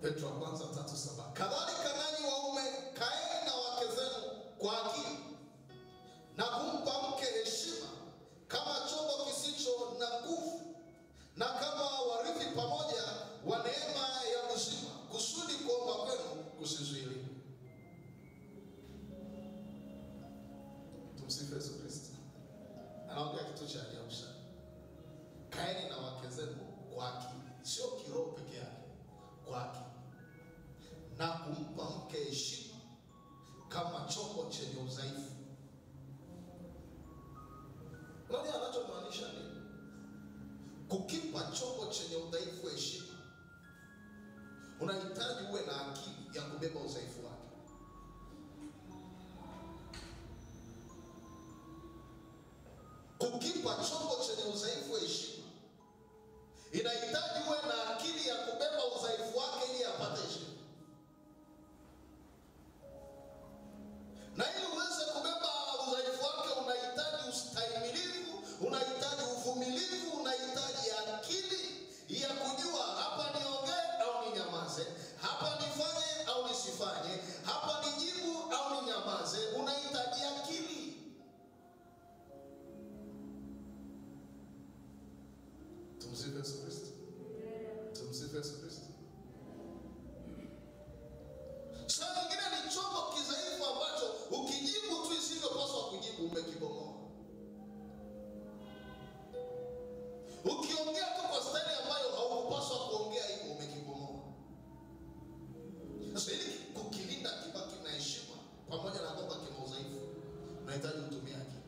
Petro wa kwanza tatu saba. Kadhalika nanyi waume kaeni na wake zenu kwa akili na kumpa mke heshima kama chombo kisicho na nguvu na kama warithi pamoja wa neema ya uzima, kusudi kuomba kwenu kusizuiliwe. Tumsifu Yesu Kristo. Anaongea kitu cha ajabu sana. Kaeni na wake zenu kwa akili, sio kiroho peke yake, kwa akili na kumpa mke heshima kama chombo chenye udhaifu. Unajua anachomaanisha nini? Kukipa chombo chenye udhaifu heshima, unahitaji uwe na akili ya kubeba udhaifu wake. Kukipa chombo chenye udhaifu heshima, inahitaji uwe na akili ya kubeba udhaifu wake ili apate heshima. na ili uweze kubeba udhaifu wake unahitaji ustahimilivu, unahitaji uvumilivu, unahitaji akili ya kujua hapa niongee au ninyamaze, hapa nifanye au nisifanye, hapa nijibu au ninyamaze. Unahitaji akili. Tumsifu Yesu Kristo. Tumsifu Yesu Kristo. Saa nyingine ni chombo kidhaifu ambacho ukijibu tu isivyopaswa kujibu umekibomoa. Ukiongea tu kwa staili ambayo haukupaswa kuongea hivyo umekibomoa. Sasa ili kukilinda kibaki na heshima pamoja na kwamba kina udhaifu, unahitaji utumie akili.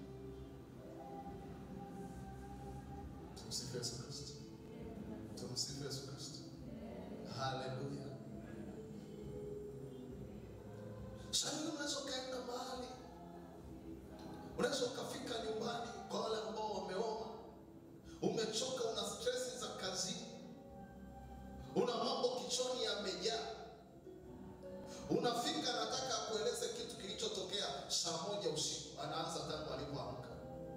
Tumsifu Yesu Kristo. Tumsifu Yesu Kristo. Haleluya. Sasa unaweza ukaenda mahali, unaweza ukafika nyumbani kwa wale ambao wameoa, umechoka, una stresi za kazini, una mambo kichwani yamejaa, unafika, nataka akueleze kitu kilichotokea saa moja usiku, anaanza tangu alipoamka.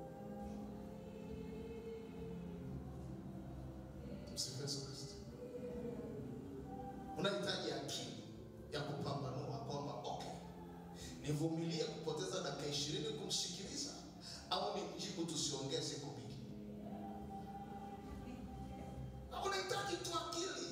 Msifu Yesu Kristo. Unahitaji akili ya kupambanua kwamba okay, nivumilie kupoteza dakika ishirini kumsikiliza au nimjibu tusiongee siku mbili. Na unahitaji tu akili.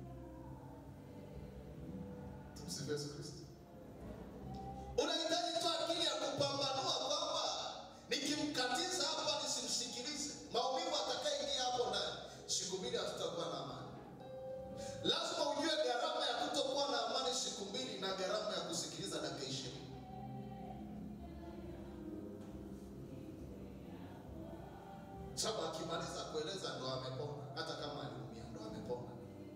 Tumsifu Yesu Kristo. Unahitaji tu akili ya kupambanua kwamba nikimkatiza hapa nisimsikilize, maumivu atakaingia hapo ndani, siku mbili hatutakuwa na amani. Lazima ujue gharama ya kutokuwa na amani siku mbili na gharama ya kusikiliza dakika ishirini. Sababu akimaliza kueleza ndo amepona, hata kama aliumia ndo amepona.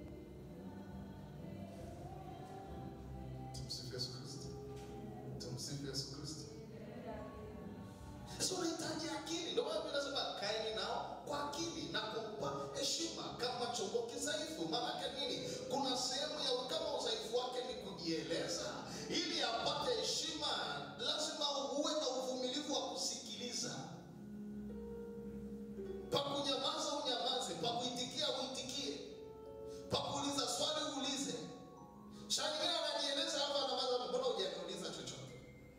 Tumsifu Yesu Kristo. Tumsifu Yesu Kristo. Sasa unahitaji akili. Ndio maana Biblia inasema kaeni nao kwa akili na kumpa heshima kama chombo kidhaifu. Maanake nini? Kuna sehemu ya kama udhaifu wake ni kujieleza, ili apate heshima, lazima uwe na uvumilivu wa kusikiliza. Pa kunyamaza unyamaze, pa kuitikia uitikie, pa kuuliza swali uulize. Saa nyingine anajieleza hapa, anamaza, mbona hujaniuliza chochote?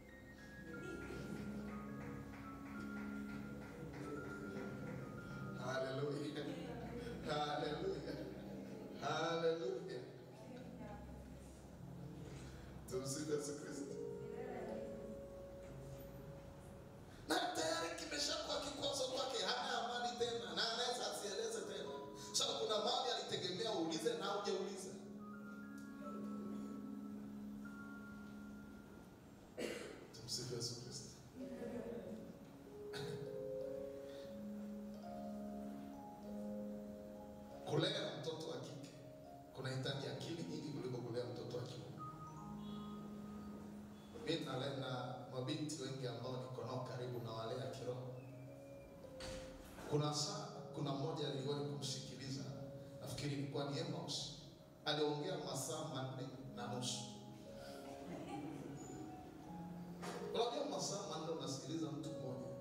Haleluya. Haleluya. Haleluya. Tumsifu Yesu Kristo. Na tayari kimeshakuwa kikwazo kwake, hana amani tena na anaweza asieleze tena. Sasa kuna mahali alitegemea uulize na hujauliza. Tumsifu Yesu Kristo. Kulea mtoto wa kike kunahitaji akili nyingi kuliko kulea mtoto wa kiume. Mimi nalea na mabinti wengi ambao niko nao karibu na walea kiroho. Kuna saa, kuna mmoja niliwahi kumsikiliza, nafikiri ilikuwa ni Amos, aliongea masaa manne na nusu. Unajua masaa manne unasikiliza mtu mmoja,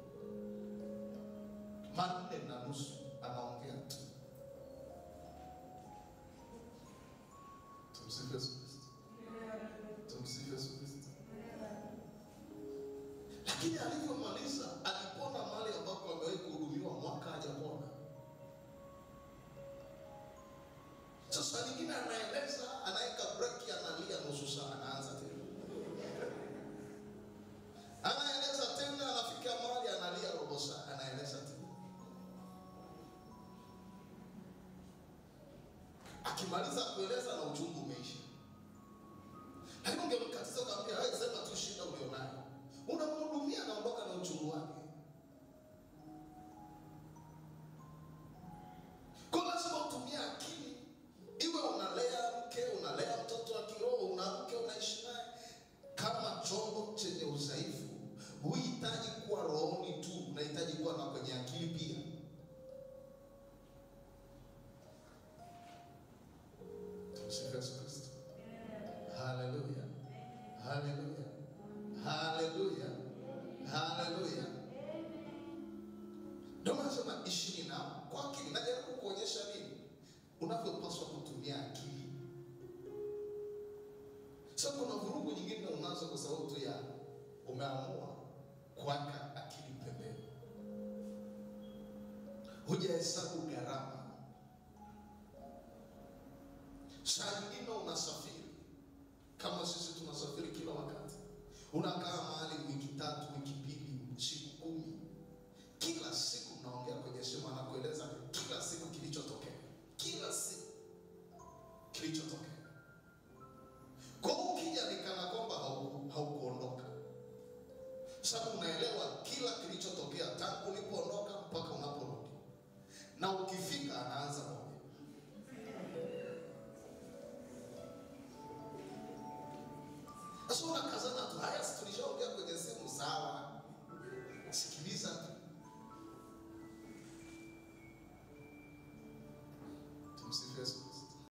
manne na nusu anaongea tu Tumsifu Yesu Kristo. Tumsifu Yesu Kristo. Lakini alivyomaliza alipona mahali ambapo amewahi kuhudumiwa mwaka hajapona. Sasa nyingine anaeleza, anaweka breki, analia nusu saa, anaanza tena, anaeleza tena, anafika mahali analia robo saa, anaeleza tena. Akimaliza kueleza na uchungu umeisha. Lakini ungemkatiza ukamwambia, wewe sema tu shida ulionayo, unamhudumia, anaondoka na uchungu wake. Kwa lazima utumie akili, iwe unalea mke, unalea mtoto wa kiroho, una mke unaishi naye kama chombo chenye udhaifu. Huhitaji kuwa rohoni tu, unahitaji kuwa na kwenye akili pia. Tumsifu Yesu Kristo. Haleluya, haleluya, haleluya, haleluya. Ndio maana nasema ishini nao kwa akili. Najaribu kuonyesha nini unavyopaswa kutumia akili. Sasa kuna vurugu nyingine unazo kwa sababu tu ya umeamua kuweka akili pembeni, hujahesabu gharama. Saa nyingine unasafiri kama sisi tunasafiri kila wakati, unakaa mahali wiki tatu, wiki mbili, siku kumi kila siku mnaongea kwenye simu, anakueleza kila siku kilichotokea, kila siku kilichotokea. Kwa hiyo ukija ni kana kwamba hauku- haukuondoka, sababu unaelewa kila kilichotokea tangu ulipoondoka mpaka unaporudi, na ukifika anaanza moja. Sasa unakazana tu, haya si tulishaongea kwenye simu, sawa